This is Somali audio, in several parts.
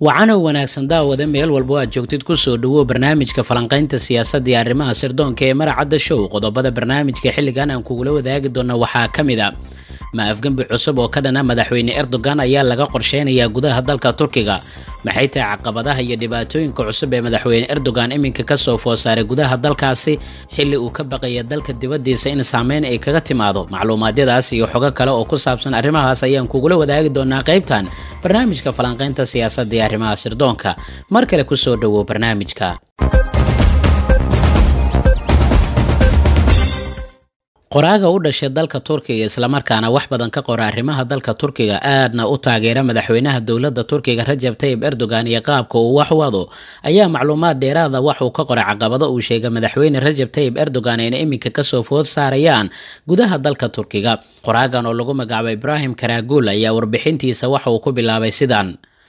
wacanow wanaagsan daawada meel walbo aad joogtid kusoo dhawow barnaamijka falanqaynta siyaasadda iyo arrimaha sirdoonka ee maracadda show qodobada barnaamijka xilligan aan kugula wadaagi doona waxaa ka mid a ma afgembi cusub oo ka dhana madaxweyne erdogan ayaa laga qorsheynayaa gudaha dalka turkiga maxay tahay caqabadaha iyo dhibaatooyinka cusub ee madaxweyne erdogan iminka kasoo food saaray gudaha dalkaasi xilli uu ka baqaya dalka dibadiisa in saameyn ay kaga timaado macluumaadyadaas iyo xogo kale oo ku saabsan arrimahaas ayaan kugula wadaagi doonaa qaybtan barnaamijka falanqaynta siyaasadda iyo arrimaha sirdoonka mar kale kusoo dhawow barnaamijka qoraaga u dhashay dalka turkiga islamarkaana wax badan ka qora arrimaha dalka turkiga aadna u taageera madaxweynaha dowladda turkiga rajab tayib erdogan iyo qaabka uu wax wado ayaa macluumaad dheeraada waxuu ka qoray caqabado uu sheegay madaxweyne rajab tayib erdogan ayna iminka kasoo food saarayaan gudaha dalka turkiga qoraagan oo lagu magacaabo ibrahim karaguul ayaa warbixintiisa waxa uu ku bilaabay sidan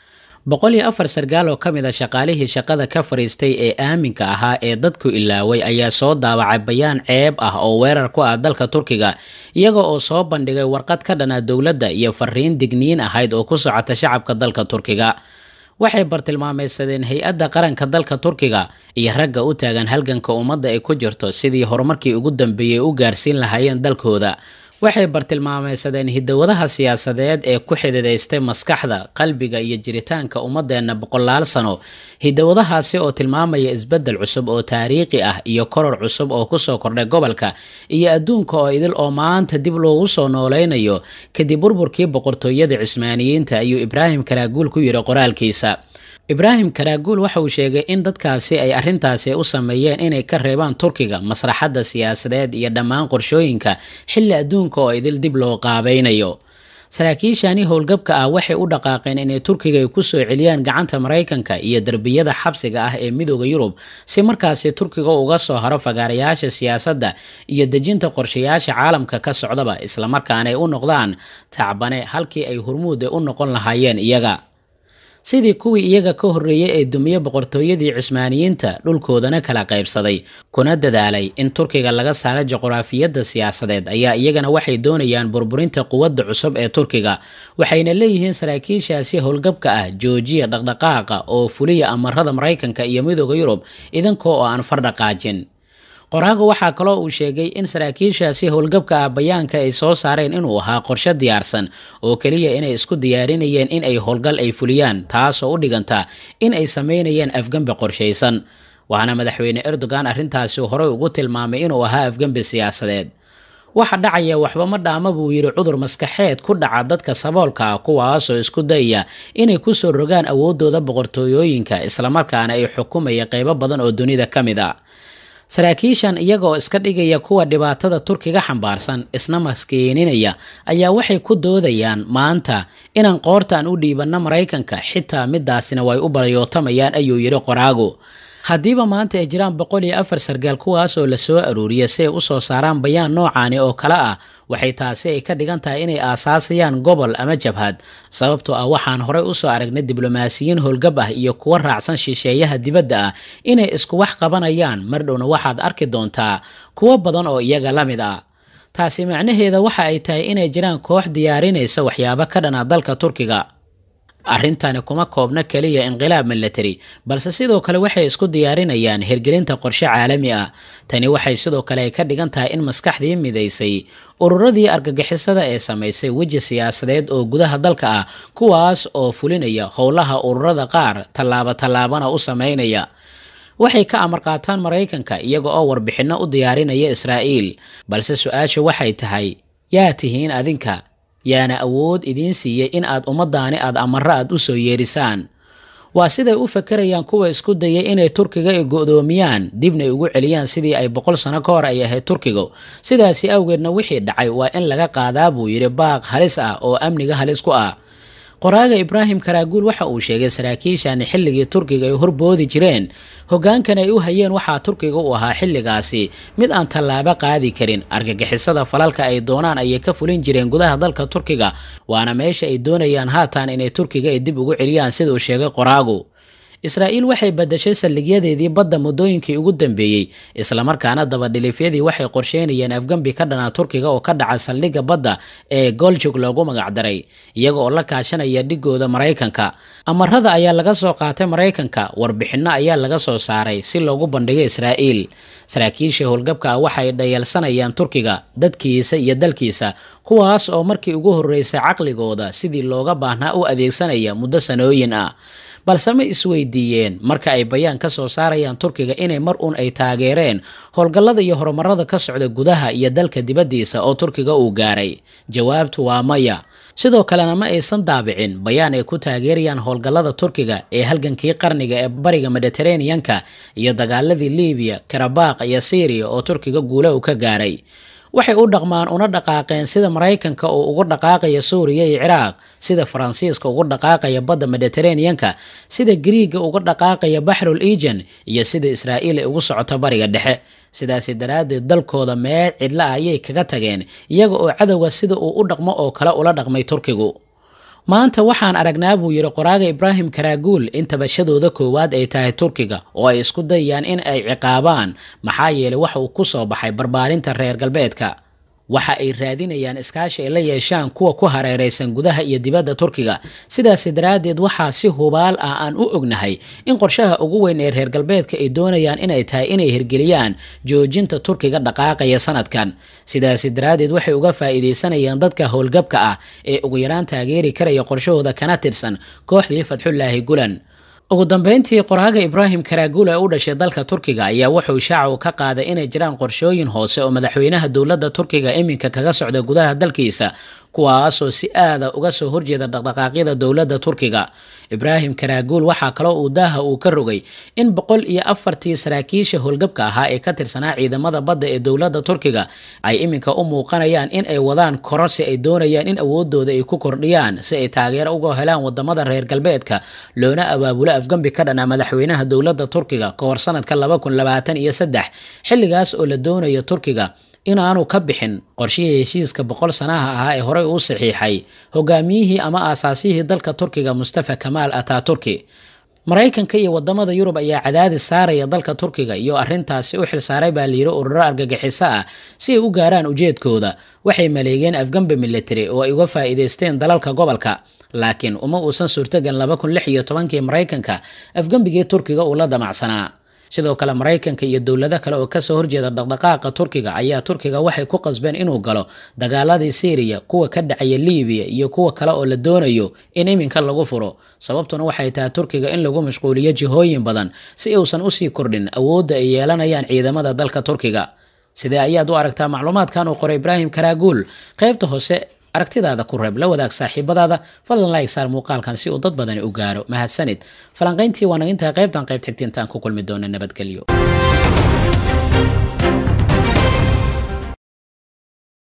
boqol iyo afar sargaal oo ka mid a shaqaalihii shaqada ka fariistay ee aaminka ahaa ee dadku ilaaway ayaa soo daawacay bayaan ceeb ah oo weerar ku ah dalka turkiga iyaga oo soo bandhigay warqad ka dhana dowladda iyo fariin digniin ahayd oo ku socota shacabka dalka turkiga waxay bartilmaameysadeen hay-adda qaranka dalka turkiga iyo ragga u taagan halganka ummadda ay ku jirto sidii horumarkii ugu dambeeyey u gaarsiin lahaayeen dalkooda waxay bartilmaameysadeen hidowadaha siyaasadeed ee ku xididaystay maskaxda qalbiga iyo jiritaanka ummadeenna boqolaal sano hidowadahaasi oo tilmaamaya isbeddel cusub oo taariikhi ah iyo koror cusub oo kusoo kordhay gobolka iyo adduunka oo idil oo maanta dib loogu soo nooleynayo kadib burburkii boqortooyada cismaaniyiinta ayuu ibraahim karaaguul ku yidhi qoraalkiisa ibraahim karaaguul waxa uu sheegay in dadkaasi ay arrintaasi u sameeyeen inay ka reebaan turkiga masraxadda siyaasadeed iyo dhammaan qorshooyinka xilli adduunka oo idil dib loo qaabaynayo saraakiishani howlgabka ah waxay u dhaqaaqeen inay turkiga ay kusoo celiyaan gacanta maraykanka iyo derbiyada xabsiga ah ee midooda yurub si markaasi turkiga uga soo haro fagaarayaasha siyaasadda iyo dejinta qorshayaasha caalamka ka socdaba islamarkaana ay u noqdaan tacbane halkii ay hurmuud u noqon lahaayeen iyaga sidii kuwii iyaga ka horreeyey ee dumiye boqortooyadii cismaaniyiinta dhulkoodana kala qaybsaday kuna dadaalay in turkiga laga saaro juqraafiyadda siyaasadeed ayaa iyagana waxay doonayaan burburinta quwadda cusub ee turkiga waxayna leeyihiin saraakiishaasi howlgabka ah joojiya dhaqdhaqaaqa oo fuliya amarada maraykanka iyo midooda yurub idankoo oo aan fardhaqaajin qoraagu waxaa kaloo uu sheegay in saraakiishaasi howlgabka ah bayaanka ay soo saareen inuu ahaa qorshe diyaarsan oo keliya inay isku diyaarinayeen in ay howlgal ay fuliyaan taasoo u dhiganta in ay sameynayeen afgembi qorshaysan waxaana madaxweyne erdogan arrintaasi horey ugu tilmaamay inuu ahaa afgembi siyaasadeed waxa dhacaya waxba ma dhaama buu yidhi cudur maskaxeed ku dhaca dadka saboolka ah kuwaasoo isku dayaya inay kusoo rogaan awoodooda boqortooyooyinka islamarkaana ay xukumaya qeybo badan oo dunida ka mid a saraakiishan iyaga oo iska dhigaya kuwa dhibaatada turkiga xambaarsan isna maskiininaya ayaa waxay ku doodayaan maanta inaan qoortaan u dhiibanno maraykanka xitaa midaasina way u baryootamayaan ayuu yidhi qoraagu haddiiba maanta ay jiraan boqol iyo afar sargaal kuwaas oo lasoo aruuriya si ay usoo saaraan bayaan noocaani oo kale ah waxay taasi ay ka dhigan tahay inay aasaasayaan gobol ama jabhad sababtoo ah waxaan horey usoo aragnay diblomaasiyiin howlgab ah iyo kuwa raacsan shisheeyaha dibadda ah inay isku wax qabanayaan mar dhowna waxaad arki doontaa kuwo badan oo iyaga la mid ah taasi macnaheeda waxa ay tahay inay jiraan koox diyaarinaysa waxyaabo ka dhana dalka turkiga arrintani kuma koobna keliya inqilaab milatary balse sidoo kale waxay isku diyaarinayaan hirgelinta qorshe caalami ah tani waxay sidoo kale ay ka dhigan tahay in maskaxdii midaysay ururadii argagixisada ee samaysay weji siyaasadeed oo gudaha dalka ah kuwaas oo fulinaya howlaha ururada qaar tallaabo tallaabana u sameynaya waxay ka amar qaataan maraykanka iyaga oo warbixinno u diyaarinaya israa'iil balse su-aasha waxay tahay yaa tihiin adinka yaana awood idiin siiyey in aad ummadaani aad amaro aad u soo yeerisaan waa siday u fakerayaan kuwa isku dayay inay turkiga ay go-doomiyaan dibna ugu celiyaan sidii ay boqol sano ka hor ay ahayd turkigu sidaasi awgeedna wixii dhacay waa in laga qaadaa buu yidhi baaq halis ah oo amniga halis ku ah qoraaga ibraahim karaaguul waxa uu sheegay saraakiishani xilligii turkiga ay horboodi jireen hogaankan ay u hayeen waxaa turkiga u ahaa xilligaasi mid aan tallaabo qaadi karin argagixisada falalka ay doonaan ayay ka fulin jireen gudaha dalka turkiga waana meesha ay doonayaan haatan inay turkiga ay dib ugu celiyaan sida uu sheegay qoraagu israa'iil waxay badashay saldhigyadeedii badda muddooyinkii ugu dambeeyey islamarkaana dabadhilifyadii waxay qorsheynayeen afgambi ka dhanaa turkiga oo ka dhaca saldhigga badda ee goljug loogu magacdaray iyaga oo la kaashanaya dhigooda maraykanka amarada ayaa laga soo qaatay maraykanka warbixinno ayaa laga soo saaray si loogu bandhigo israa'iil saraakiisha howlgabka ah waxay dhayalsanayaan turkiga dadkiisa iyo dalkiisa kuwaas oo markii ugu horreysay caqligooda sidii looga baahnaa u adeegsanaya muddo sanooyin ah balse ma isweydiiyeen marka ay bayaan ka soo saarayaan turkiga inay mar uun ay taageereen howlgallada iyo horumarada ka socda gudaha iyo dalka dibaddiisa oo turkiga uu gaaray jawaabtu waa maya sidoo kalena ma aysan daabicin bayaan ay ku taageerayaan howlgallada turkiga ee halgankii qarniga ee bariga mediteraneanka iyo dagaaladii libiya karabaq iyo syriya oo turkiga guula uu ka gaaray waxay u dhaqmaan una dhaqaaqeen sida maraykanka uu ugu dhaqaaqaya suuriya iyo ciraaq sida faransiiska ugu dhaqaaqaya badda mediteraneanka sida griiga uga dhaqaaqaya baxrul egan iyo sida israa'iil ay ugu socoto bariga dhexe sidaasi daraaddeed dalkooda meel cidla ah ayay kaga tageen iyaga oo cadowga sida uu u dhaqmo oo kale ula dhaqmay turkigu maanta waxaan aragnaa buu yidhi qoraaga ibraahim karaaguul in tabashadooda koowaad ay tahay turkiga oo ay isku dayayaan in ay ciqaabaan maxaa yeelay waxa uu ku soo baxay barbaarinta reer galbeedka waxa ay raadinayaan iskaashi ay la yeeshaan kuwa ku hareeraysan gudaha iyo dibadda turkiga sidaasi daraaddeed waxaa si hubaal ah aan u ognahay in qorshaha ugu weyn ee reer galbeedka ay doonayaan inay tahay inay hirgeliyaan joojinta turkiga dhaqaaqaya sanadkan sidaasi daraaddeed waxay uga faa'iidaysanayaan dadka howlgabka ah ee ugu yaraan taageeri karaya qorshahooda kana tirsan kooxdii fatxullaahi gulan ugu dambeyntii qoraaga ibraahim karaaguul ee u dhashay dalka turkiga ayaa wuxuu shaacu ka qaaday inay jiraan qorshooyin hoose oo madaxweynaha dowladda turkiga iminka kaga socda gudaha dalkiisa kuwaasoo si aada uga soo horjeeda dhaqdhaqaaqyada dowladda turkiga ibraahim karaaguul waxaa kaloo uu daaha uu ka rogay in boqol iyo afartii saraakiisha howlgabka ahaa ee ka tirsanaa ciidamada badda ee dowladda turkiga ay iminka u muuqanayaan in ay wadaan koro si ay doonayaan in awoodooda ay ku kordhiyaan si ay taageero uga helaan wadamada reer galbeedka loona abaabulo afgambi ka dhana madaxweynaha dowladda turkiga ka hor sanadka laba kun labaatan iyo saddex xilligaas oo la doonayo turkiga inaanu ka bixin qorshihii heshiiska boqol sanaha ahaa ee horey uu saxiixay hogaamiyihii ama aasaasihii dalka turkiga mustafa kamaal ataturki maraykanka iyo wadamada yurub ayaa cadaadis saaraya dalka turkiga iyo arintaasi u xilsaaray baa layiri ururo argagixiso ah si ay u gaaraan ujeedkooda waxay maleegeen afgambi military oo ay uga faa'iidaysteen dalalka gobolka laakiin uma uusan suurtagan laba kun lix iyo tobankii maraykanka afgambigii turkiga uu la damacsanaa sidoo kale maraykanka iyo dowlado kale oo kasoo horjeeda dhaqdhaqaaqa turkiga ayaa turkiga waxay ku qasbeen inuu galo dagaaladii syriya kuwa ka dhacaya libiya iyo kuwa kale oo la doonayo in iminka lagu furo sababtuna waxay tahay turkiga in lagu mashquuliyo jihooyin badan si uusan usii kordhin awoodda ay yeelanayaan ciidamada dalka turkiga sidee ayaad u aragtaa macluumaadkan uu qoray ibraahim karaaguul qaybta hoose aragtidaada ku reeb la wadaag saaxiibadaada fadlan like saar muuqaalkan si uu dad badani u gaaro mahadsanid falanqayntii waa naga intahay qaybtan qayb xigta intaan ku kulmi doona nabadgelyo